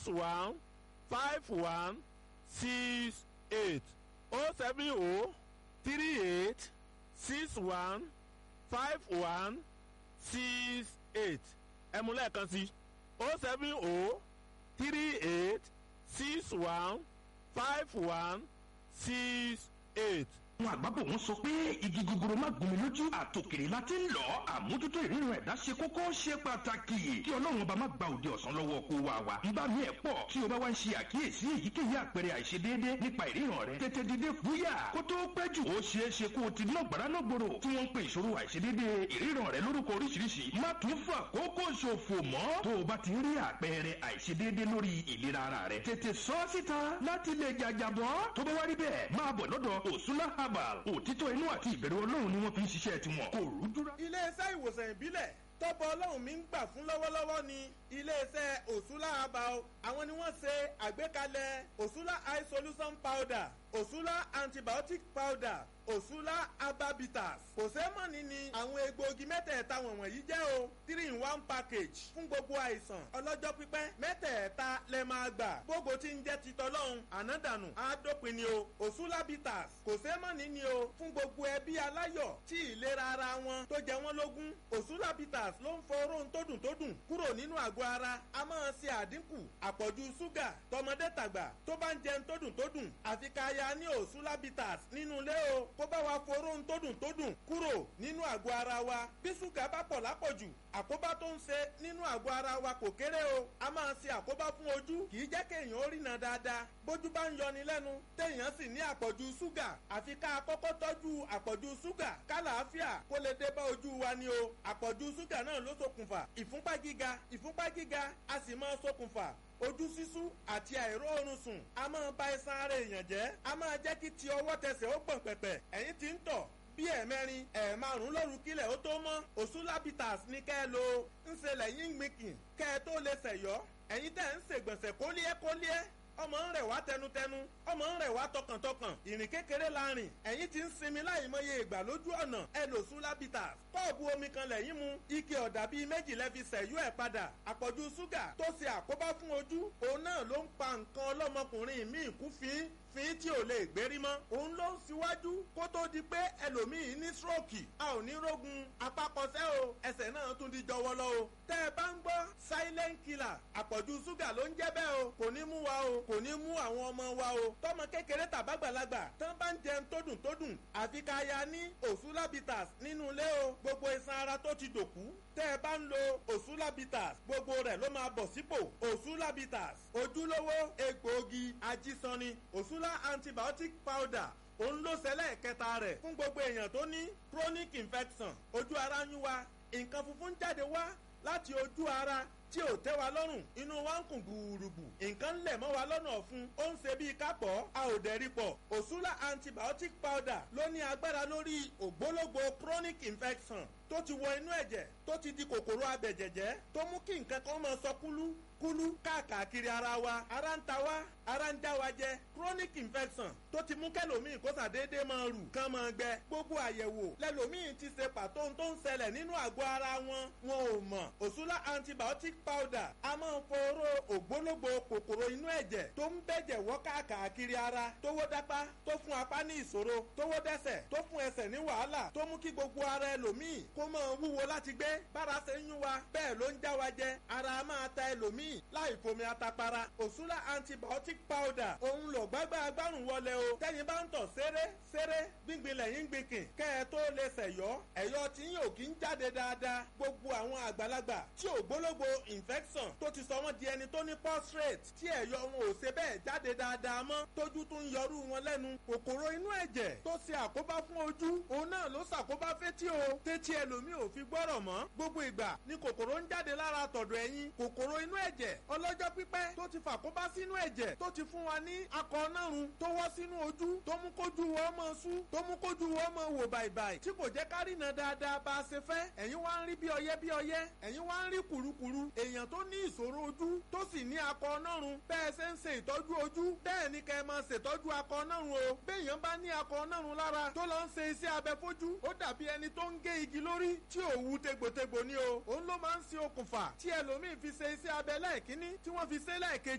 one five one six eight o seven o three eight six one five one six eight ẹ mú lẹ́ẹ̀kan sí o seven o three eight six one five one six eight àwọn àgbàbọ̀ wọn sọ pé igi gogoro má gún mi lójú àtòkèrè la ti ń lọ àmójútó ìrírun ẹ̀dá ṣe kókó ṣe pàtàkì kí ọlọ́run ọba má gba òde ọ̀sán lọ́wọ́ kó wa wa nígbà míì ẹ̀ pọ̀ tí o bá wá ń ṣe àkíyèsí èyíkéyìí àpẹẹrẹ àìṣedéédé nípa ìríran rẹ tètè dìde fúyà kó tó pẹ́ jù ó ṣeé ṣe kó o ti ná gbàrà náà gbòòrò tí wọ́n ń pe ìṣòro àìṣedéédé ìríran rẹ lórúkọ oríṣiríṣi má tún fà kókó ṣòfò mọ́ tó o bá ti rí àpẹẹrẹ àìṣedéédé lórí ìlera ara rẹ tètè sọ síta láti lè jàjàbọ́ tó bá wá rí bẹ́ẹ̀ máa bọ̀ lọ́dọ̀ òsúlá herbal òtítọ́ inú àti ìbẹ̀rù ọlọ́run ni wọ́n fi ń ṣiṣẹ́ tiwọn kò rúdúrà. iléeṣẹ́ ìwòsàn ìbílẹ̀ tọ́pọ̀ ọlọ́run mi ń gbà fún lọ́wọ́lọ́wọ́ ni iléeṣẹ́ òṣùlá abao àwọn ni wọ́n ṣe àgbékalẹ̀ òṣùlá eye solution powder òṣùlá antibiotic powder òṣùlá ababitas kò sẹ́mọ̀nì ni àwọn egbòogi mẹ́tẹ̀ẹ̀ta wọ̀nyí jẹ́ o three in one package fún gbogbo àìsàn ọlọ́jọ́ pípẹ́ mẹ́tẹ̀ẹ̀ta lẹ máa gbà gbogbo tí ń jẹ́ titọ́ lọ́hùn ànádànù àádópin ni o òṣùlá bitters kò sẹ́mọ̀nì ni o fún gbogbo ẹbí aláyọ̀ tí ìlera ara wọn tó jẹ wọ́n lógún òṣùlá bitters ló ń fọ oróhun tó dùn tó dùn kúrò nínú àgọ́ ara a máa ṣe àdínkù àpọ̀jù ṣúgà tọmọdé tàgbà tó bá ń jẹun tó dùn tó dùn àfi ká ya ní òṣùlá bitters nínú ilé o kó bá wa foró ń tó dùn tó dùn kúrò nínú àgọ́ ara wa bí ṣúgà bá pọ̀ lápọ̀jù àkóbá tó ń ṣe nínú àgọ́ ara wa kò kéré o a máa ṣe àkóbá fún ojú kì í jẹ́ kéèyàn ó rìnà dáadáa bójú bá ń yọni lẹ́nu téèyàn sì ní àpọ̀jù ṣúgà àfi ká kọ́kọ́ tọ́jú àpọ̀jù ṣúgà kálàáfíà kó lè dé bá ojú wa ni o àpọ̀jù ṣúgà náà ló ṣokùnfà ìfúnpá gíga ìfúnpá gíga a sì máa ṣokùnfà ojú sísú àti àìróorun sùn a máa ba iṣan ara èèyàn jẹ́ a máa jẹ́ kí ti ọwọ́ tẹsẹ̀ ó gbọ̀n pẹ̀pẹ̀ ẹ̀yìn tí ń tọ̀ bí ẹ̀mẹrin ẹ̀ẹ̀márùn lóru kílẹ̀ ó tó mọ́ òṣùlábìtàs ní kẹ́ ẹ lo ń ṣe lẹ́yìn gbìnkìn kẹ́ ẹ tó lè ṣẹ̀yọ́ ẹ̀yin tẹ̀ ń ṣègbọ̀nsẹ̀ kólíẹ́kólíẹ́ ọmọ ń rẹ̀ wá tẹnutẹnu ọmọ ń rẹ̀ wá tọkàntọkàn ìrìn kékeré la rìn ẹ̀yin ti ń sinmi láì mọye ìgbà lójú ọ̀nà ẹ lò Sulabita kọ́ọ̀bù omi kan lẹ́yìn mu ike ọ̀dà bíi méjì lẹ́fi sẹ̀yú ẹ̀ padà àpọ̀jù ṣúgà tó ṣe àkóbá fún ojú òun náà ló ń pa nǹkan ọlọ́mọkùnrin míì kú fín fín tí ò lè gbérí mọ́ òun ló ń síwájú kó tó di pé ẹlòmíì ní stroke a ò ní rógun apákọsẹ́ o ẹsẹ̀ náà tún di jọwọ́lọ́ o tẹ́ ẹ bá ń gbọ́ silent killer àpọ̀jù ṣúgà ló ń jẹ́ bẹ́ẹ̀ o kò ní mú wa o kò ní mú àwọn ọmọ wa o tọmọ kékeré tàbágbàlagbà tán bá ń jẹun tó dùn tó dùn àfi ká ya ní òṣùlábìtàs nínú ilé o gbogbo iṣan ara tó ti dòkú tẹ́ ẹ bá ń lo òṣùlábìtàs gbogbo rẹ̀ ló máa bọ̀ sípò òṣùlábìtàs ojúlówó egbòogi ajísanni òṣùlá antibiotic powder òun ló ṣẹlẹ̀ kẹta rẹ̀ fún gbogbo èèyàn tó ní chronic infection ojú ara ń yún wa nǹkan funfun jáde wá láti ojú ara tí ò tẹ́ wa lọ́rùn inú wa ń kùn gbùrùgbù nǹkan lẹ̀ mọ́ wa lọ́nà ọ̀fun ó ń ṣe bíi kápọ̀ a ò dẹ̀ rí pọ̀ òṣùlá antibiotic powder ló ní agbára lórí ògbólógbò chronic infection tó ti wọ inú ẹ̀jẹ̀ tó ti di kòkòrò abẹ̀jẹ̀jẹ̀ tó mú kí nǹkan kan máa sọ kúlú kúlú káàkiri ara wa ara ń ta wa ara ń já wa jẹ chronic infection tó ti mú kẹlòmíì kó sàdédé máa rù kán máa gbẹ gbogbo àyẹ̀wò lẹlòmíì ti ṣe pàtó tó ń ṣẹlẹ̀ nínú àgọ́ ara wọn wọn ò mọ̀ òṣùlá antibiotic powder a máa ń foró ògbólógbò kòkòrò inú ẹ̀jẹ̀ tó ń bẹ̀jẹ̀ wọ́ káàkiri ara tówó dápá tó fún apá ní ìṣòro tówó dẹ́sẹ̀ tó fún ẹsẹ̀ ní wàhálà tó mú kí gbogbo ara ẹlòmíì kó máa wúwo láti gbé bára ṣe ń yún wa bẹ́ẹ̀ ló ń já wa jẹ ara máa ta ẹlòmíì láì fomi atapara òṣùlá antibiotic powder òun lò gbágbá agbárùn wọlé o tẹ́yin bá ń tọ̀ ṣeré ṣeré gbíngbin lẹ́yìn gbìnkìn kẹ́ ẹ tó lè ṣẹ̀yọ́ ẹ̀yọ́ tí yóò kí ń jáde dáadáa gbogbo àwọn àgbàlagbà tí ògbólógbò infection tó ti sọ wọ́n di ẹni tó ní prostate tí ẹ̀yọ́ wọn ò ṣe bẹ́ẹ̀ jáde dáadáa mọ́ tójú tún yọrú wọn lẹ́nu kòkòrò inú ẹ̀jẹ̀ tó ṣe àkóbá fún ojú òun náà ló ṣàkóbá fétí o tétí ẹlòmíì ò fi gbọ́rọ̀ mọ́ gbogbo ìgbà ni kòkòrò ń jáde lára tọ̀dọ̀ ẹ̀yìn kòkòrò inú ẹ̀jẹ̀ ọlọ́jọ́ pípẹ́ tó ti fàkóbá sínú ẹ̀jẹ̀ tó ti fún wa ní akọ nárun tó wọ́ sínú ojú tó mú kójú wọ́n mọ́ sú tó mú kójú wọ́n mọ́ wò bàìbàì tí kò jẹ́ ká rìnà dáadáa bá a ṣe fẹ́ ẹ̀yin wá ń rí bí ọyẹ́ bí ọyẹ́ ẹ̀yin wá ń rí kùrukùru èèyàn tó ní ìṣòro ojú tó sì ní akọ nárun bẹ́ẹ̀ ṣe ń ṣe ìtọ́jú ojú bẹ́ẹ̀ ni kẹ́ ẹ máa ṣètọ́jú akọ nárun o béèyàn bá ní akọ nárun lára tó lọ ń ṣe iṣẹ́ abẹ fojú ó dàbí ẹni tó ń gé igi lórí tí òwú tegbòtegbò ni o òun ló máa ń ṣe okùnfà tí ẹlòmíì fi ṣe iṣẹ́ abẹ lẹ́ẹ̀kínní tí wọ́n fi ṣe lẹ́ẹ̀kejì